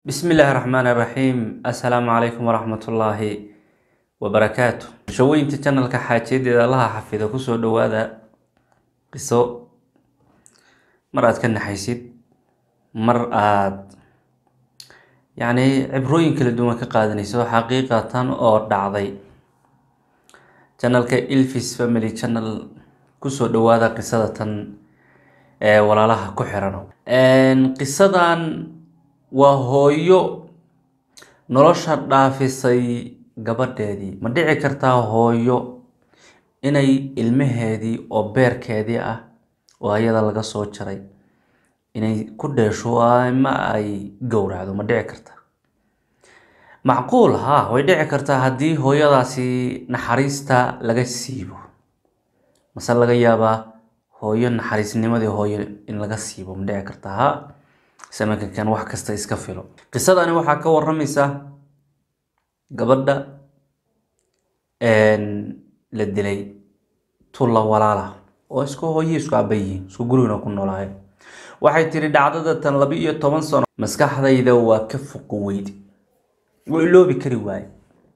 bismi illaahi raxmaan iraxiim assalaamu calaykum waraxmatullaahi wabarakaatu shawooyinta janalka xaajiyadeeda allaha xafido kusoo dhawaada qiso mar aad ka naxaysid mar aad yacni cibrooyin kala duwan ka qaadanayso xaqiiqatan oo dhacday janalka ilfis family channel kusoo dhawaada qisada tan ee walaalaha ku xiran qisadan waa hooyo nolosha dhaafisay gabadheedii ma dhici kartaa hooyo inay ilmaheedii oo beerkeedii ah oo ayada laga soo jaray inay ku dheesho ama ay gowracdo ma dhici kartaa macquul ha way dhici kartaa haddii hooyadaasi naxariista laga siibo mase laga yaabaa hooyo naxariisnimadii hooyo in laga siibo ma dhici kartaa ha samankankan wax kasta iska filo qisadani waxaa ka waramaysa gabadha la dilay tulla walaala oo isku hooye isku aba yihiin isku gurigna ku noolaayo waxay tiri dhacdada tan laba iyo toban sano maskaxdayda waa ka foqo weyd waa iloobi kari waaye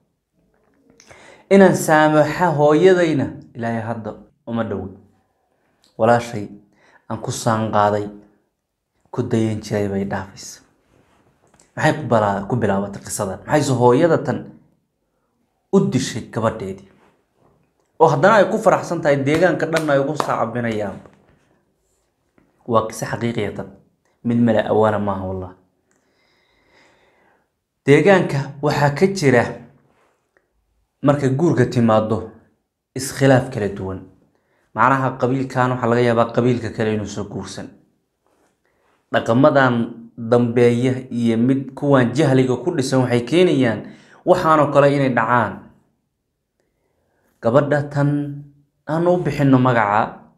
inaan saamaxa hooyadayna ilaahay hadda uma dhowi walaashay aan ku saanqaaday ku dayan jiray bay dhaafaysa maxay ku bilaabatay qisadan maxayse hooyada tan u dishay gabadheedii oo haddana ay ku faraxsan tahay deegaanka dhan ay ugu saacabinayaan waa qiso xaqiiqiyatan mid male awaana maaha wallah deegaanka waxaa ka jira markay guurka timaado iskhilaaf kala duwan macnaha qabiilkan waxaa laga yaabaa qabiilka kale inuusan guursan dhaqamadan dambeeya iyo mid kuwan jahliga ku dhisan waxay keenayaan waxaanoo kale inay dhacaan gabadha tan aan u bixino magaca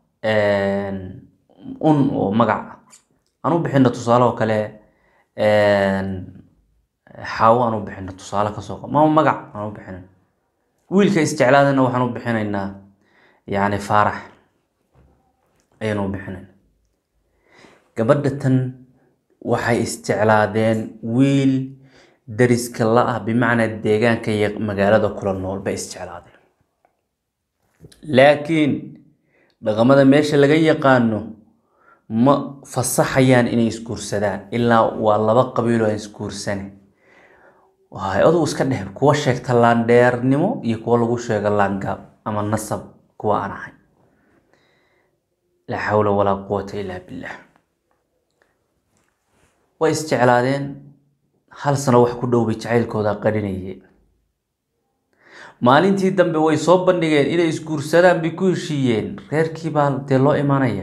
un oo magaca aan u bixino tusaale oo kale xaawo aan u bixino tusaale kasoo q maama magac aan u bixino wiilka isjeclaadana waxaan u bixinaynaa yacni faarax ayaan u bixinayna gabadha tan waxay isjeclaadeen wiil dariska la ah bimacnaa deegaanka iyo magaalada kula nool bay isjeclaadeen laakiin dhaqamada meesha laga yaqaano ma fasaxayaan inay isguursadaan ilaa waa laba qabiilo aan isguursane waay adugu iska dheh kuwa sheegta laandheernimo iyo kuwa lagu sheego laangaab ama nasab kuwa aan ahay laa xawla walaa quwata illaa billah way isjeclaadeen hal sano wax ku dhow bay jacaylkooda qarinayeen maalintii dambe way soo bandhigeen inay isguursadaan bay ku heshiiyeen reerkii baa dee loo imanaya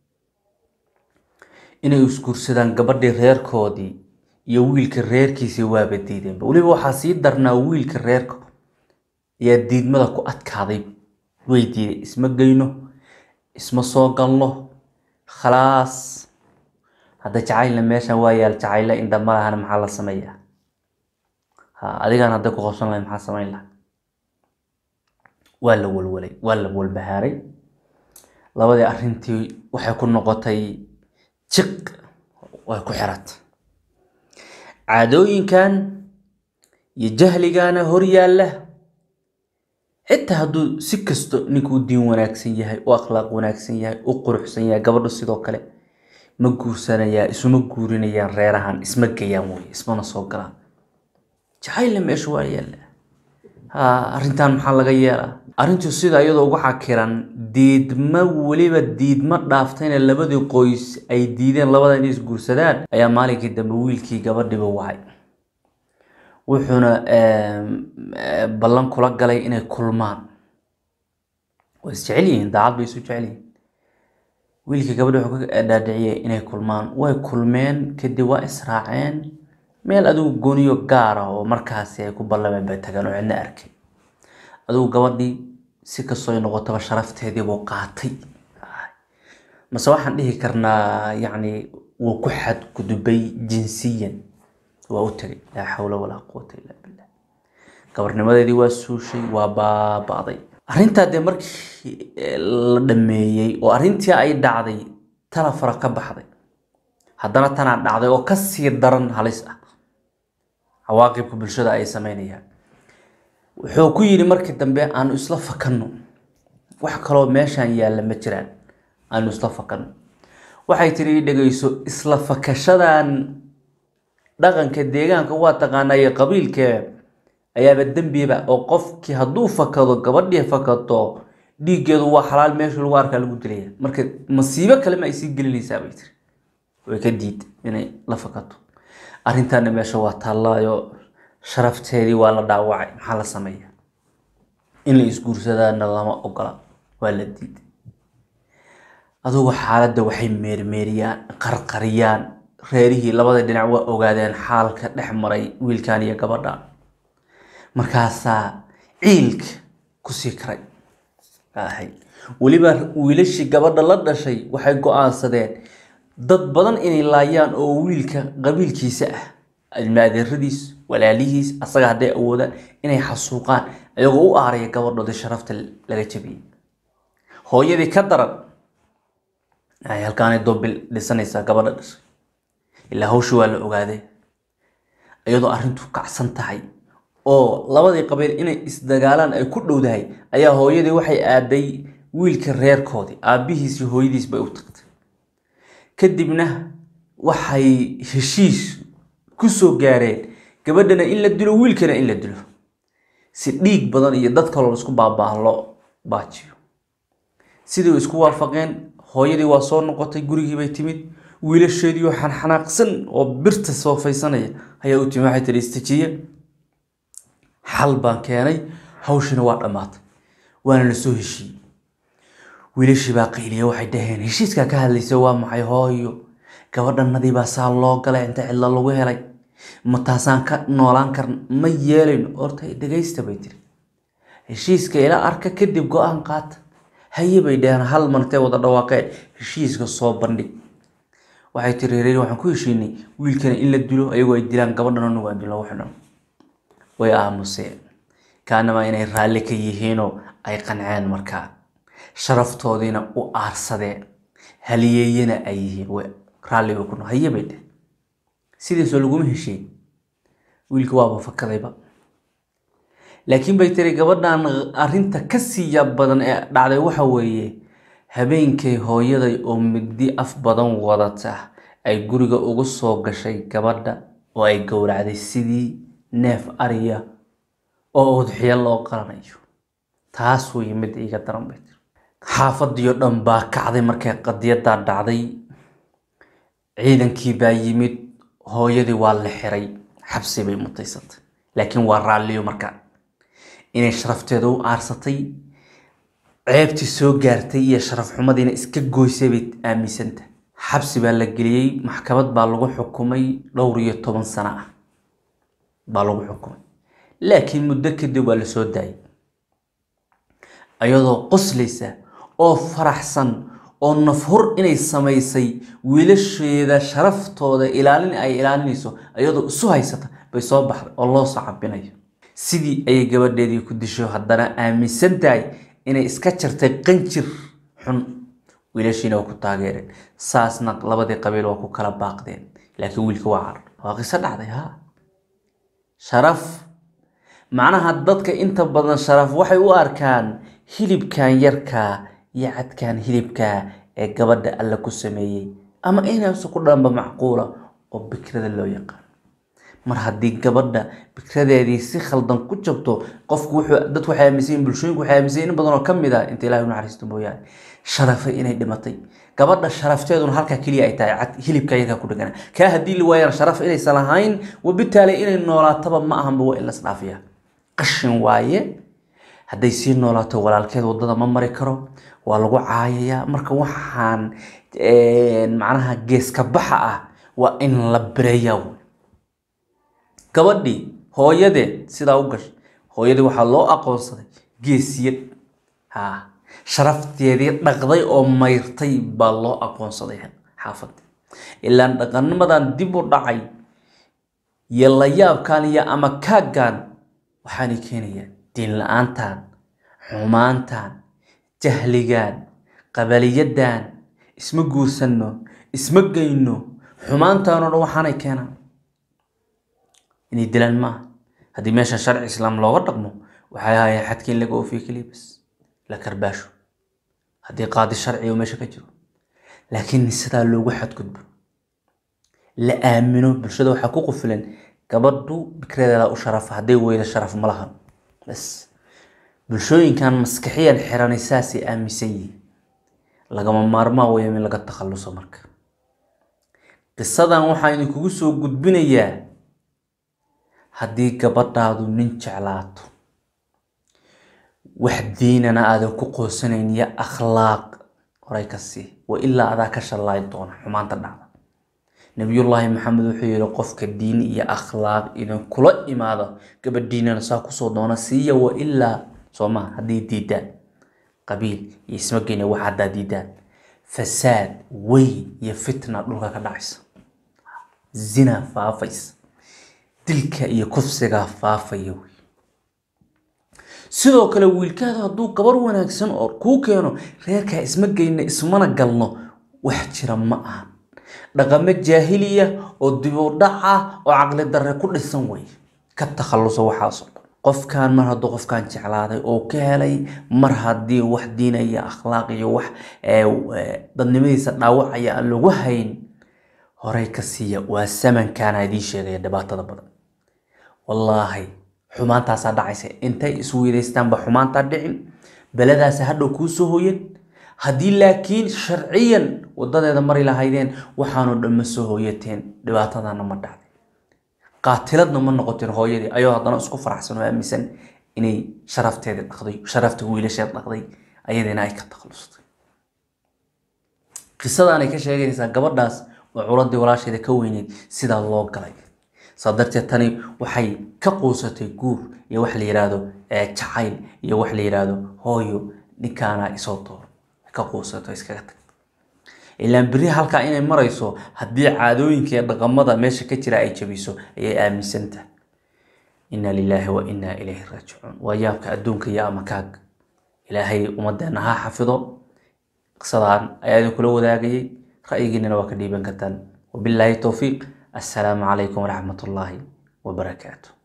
inay isguursadaan gabadhii reerkoodii iyo wiilka reerkiisii waaba diideenba weliba waxaa sii darnaa wiilka reerka ayaa diidmada ku adkaaday way diiday isma geyno isma soo galno khalaas hadda jacaylna meeshan waa yaal jacayle indha ma lahana maxaa la sameeyaa ha adigaan hadday ku qabsan lahay maxaa samayn laha waa la walwalay waa la walbahaaray labadii arrintii waxay ku noqotay jiq way ku xiratay caadooyinkan iyo jahligana hor yaalla xitaa hadduu si kasto ninkuu diin wanaagsan yahay u akhlaaq wanaagsan yahay u quruxsan yahay gabadhu sidoo kale ma guursanayaa isuma guurinayaan reerahan isma gayaan wey ismana soo galaan jacaylna meesha waa yaalla ha arrintan maxaa laga yeelaa arrintu sida iyadoo ugu xakiran diidma weliba diidma dhaaftayna labadii qoys ay diideen labada inay isguursadaan ayaa maalinkii dambe wiilkii gabadhiba wacay wuxuuna ballan kula galay inay kulmaan way isjecel yihiin daacad bay isu jecel yihiin wiilkii gabadhi wuxuu ka dhaadhiciyay inay kulmaan way kulmeen kadib waa israaceen meel adigu gooniyo gaar ah oo markaasi ay ku ballameen bay tageen oo cidna arkay adigu gabadhii si kastoo ay noqotaba sharafteedii buu qaatay mase waxaan dhihi karnaa yacni wuu ku xadgudubay jinsiyan waa u tegay laa xawla walaa quwata illaa billah gabarnimadeedii waa suushay waa baaba'day arrintaa dee markii la dhameeyey oo arrintii ay dhacday tala fara ka baxday haddana tanaa dhacday oo kasii daran halis ah cawaaqibka bulshada ay sameynayaan wuxuu ku yidhi markii dambe aanu isla fakanno wax kaloo meeshaan yaalla ma jiraan aanu isla fakanno waxay tiri ii dhegeyso isla fakashadan dhaqanka deegaanka waa taqaanaa iyo qabiilka ayaaba dembiba oo qofkii hadduu fakado gabadhii fakato dhiiggeedu waa xalaal meesha lagu arkaa lagu dilaya marka masiibo kale ma ay sii gelinaysaa bay tiri way ka diid inay la fakato arrintaana meesha waa taallaayo sharafteedii waa la dhaawacay maxaa la sameeya in la isguursadaana lama ogola waa la diiday adugu xaaladda waxay meermeeriyaan qarqariyaan reerihii labada dhinac waa ogaadeen xaalka dhex maray wiilkan iyo gabadhan markaasaa ciilka kusii karay ahay weliba wiilashii gabadha la dhashay waxay go-aansadeen dad badan inay laayaan oo wiilka qabiilkiisa ah ilmaadeeradiis walaalihiis asaga hadday awoodaan inay xasuuqaan ayagoo u aaraya gabadhoodii sharafta laga jabiyey hooyadii ka daran ay halkaanay doobil dhisanaysaa gabadha dhashay ilaa hawsha waa la ogaaday iyadoo arrintu kacsan tahay oo labadii qabiil inay isdagaalaan ay ku dhowdahay ayaa hooyadii waxay aaday wiilka reerkoodii aabbihiis iyo hooyadiis bay u tagtay kadibna waxay heshiis ku soo gaareen gabadhana in la dilo wiilkana in la dilo si dhiig badan iyo dad kaloo isku baabaaha loo baajiyo sidii isku waafaqeen hooyadii waa soo noqotay gurigii bay timid wiilasheedii oo xanxanaaqsan oo birta soofaysanaya ayaa u timi waxay tihi istajiye xal baan keenay hawshina waa dhammaatay waana la soo heshiiyey wiilashii baa qayliya waxay dhaheen heshiiskaa ka hadlaysa waa maxay hooyo gabadhanadii baa saa loo galay inta cidla lagu helay ma taasaan ka noolaan karna ma yeelayno horta dhegaysta bay tiri heshiiska ila arka kadib go-aan qaata haye bay dhaheen hal mantee wada dhawaaqeen heshiiska soo bandhig waxay tiri reer waxaan ku heshiinay wiilkana in la dilo ayagoo ay dilaan gabadhan anagu aan dilo waxdhan way aamuseen kaanamaa inay raalli ka yihiinoo ay qanceen markaa sharaftoodiina u aarsadeen haliyeeyana ay yihiin way raalli bay ku no haye bay dheh sidiisoo laguma heshiin wiilka waaba fakadayba laakiin bay tiri gabadhan arrinta ka siiya badan ee dhacday waxa weeye habeenkay hooyaday oo migdi af badan wadata ay guriga ugu soo gashay gabadha oo ay gowracday sidii neef ariya oo udxiyo loo qalanayo taas wey mid iga daran bay tiri xaafadiyo dhan baa kacday markay qadiyadaa dhacday ciidankii baa yimid hooyadii waa la xiray xabsi bay mutaysatay laakiin waa raalliyo markaa inay sharafteeda u aarsatay ceebtii soo gaartay iyo sharaf xumadiina iska goysay bay aaminsanta xabsi baa la geliyey maxkamad baa lagu xukumay dhowr iyo toban sano ah baa lagu xukumay laakiin muddo kadib waa la soo daayay ayadoo qoslaysa oo faraxsan oo nafhur inay samaysay wiilasheeda sharaftooda ilaalin ay ilaalinayso ayadoo isu haysata bay soo baxday oo loo soo cabinayo sidii ayay gabadheedii ku disho haddana aaminsan tahay inay iska jartay qanjir xun wiilashiina waa ku taageereen saasna labadii qabiil waa ku kala baaqdeen laakiin wiilka waa carar waa qiso dhacday ha sharaf macnaha dadka inta badan sharaf waxay u arkaan hilibkan yarkaa iyo cadkan hilibkaa ee gabadha alle ku sameeyey ama inaysu ku dhanba macquula oo bikrada loo yaqaan mar haddii gabadha bikradeedii si khaldan ku jabto qofku wuxuu dadku waxay aaminsan yihiin bulshooyinku waxay aaminsan yihiin in badan oo ka mid ah inta ilaahay u naxariisto mooyaane sharafay inay dhimatay gabadha sharafteeduna halkaa keliya ay tahay cad hilibka yarkaa ku dhegana kaa haddii la waayana sharaf inaysan lahayn wabitaali inay noolaataba ma ahanba waa in las dhaafiya qashin waaye hadday sii noolaato walaalkeed wadada ma mari karo waa lagu caayayaa marka waxaan macnaha geeska baxa ah waa in la bireeyaa wey gabadhii hooyadeed sidaa u gashay hooyadii waxaa loo aqoonsaday geesiyad ha sharafteedii dhaqday oo mayrtay baa loo aqoonsaday xaafadda ilaan dhaqanimadan dib u dhacay iyo layaabkan iyo ama kaaggan waxaanay keenayaan diin la-aantan xumaantan jahligan qabaliyadan isma guursanno isma geyno xumaantaanoo dhan waxaanay keenaan inay dilaan maaha haddii meesha sharci islaam looga dhaqmo waxay ahaayeen xadka in laga oofiyo keliya bas la karbaasho haddii qaadi sharci oo meesha ka jiro laakiin sidaa loogu xadgudbo la aamino bulshada waxaa ku qufilan gabadhu bikradeeda u sharafa hadday weyda sharaf ma lahan bas bulshooyinkan maskaxiyan xiranay saasay aaminsan yihiin lagama maarmaa weya in laga takhaluso marka qisadan waxaa idinkugu soo gudbinayaa haddii gabadhaadu nin jeclaato wax diinana aadan ku qoosanayn iyo akhlaaq horay ka sii wa ilaa adaa ka shallaay doona xumaanta dhacda nabiyullaahi maxamed wuxuu yihi qofka diin iyo akhlaaq idinkula imaado gabadhiinana saa kusoo doona siiya wa ilaa sooma haddii diidaan qabiil iyo ismageyna wax haddaa diidaan fasaad weyn iyo fitna dhulka ka dhacaysa zina faafaysa dilka iyo kufsigaa faafaya wey sidoo kale wiilkaada hadduu gabar wanaagsan oo kuu keeno reerkaa isma geyna ismana galno wax jira ma ahan dhaqamo jaahiliya oo dibudhac ah oo caqli darre ku dhisan wey ka takhalluso waxaasoo dhan qofkan mar hadduu qofkan jeclaaday oo ka helay mar haddii wax diina iyo akhlaaq iyo wax dadnimadiisa dhaawacaya aan lagu hayn horay ka siiya waa samankaana idiin sheegaya dhibaatada badan wallaahi xumaantaasaa dhacaysa intay isweydaystaanba xumaantaa dhicin beladaasa hadhow kuu soo hoyan haddii laakiin sharciyan wadadeeda mari lahaydeen waxaanoo dhan ma soo hooyateen dhibaatadana ma dhacday qaatiladna ma noqotin hooyadii ayoo haddana isku faraxsan oo aaminsan inay sharafteedii dhaqday sharafta wiilasheed dhaqday ayadiina ay ka takhlustay qisadaanay ka sheeganaysaa gabadhaas oo culadii walaasheeda ka weyneyd sidaa loo galay saa darteed tani waxay ka quusatay guur iyo wax la yidhaahdo jacayl iyo wax la yidhaahdo hooyo ninkaana isoo dooro ka quusato iskaga tagto ilaan beri halkaa inay marayso haddii caadooyinka iyo dhaqamada meesha ka jira ay jabiso ayay aaminsantahay inna lilaahi wa innaa ilayhi raajicuun waa yaabka adduunka iyo amakaag ilaahay ummadeenna ha xafido qisadaan ayaa idinkula wadaagayay ra'yigiinana waa ka dhiiban kartaan wabilaahi towfiiq assalaamu calaykum waraxmat ullaahi wabarakaatu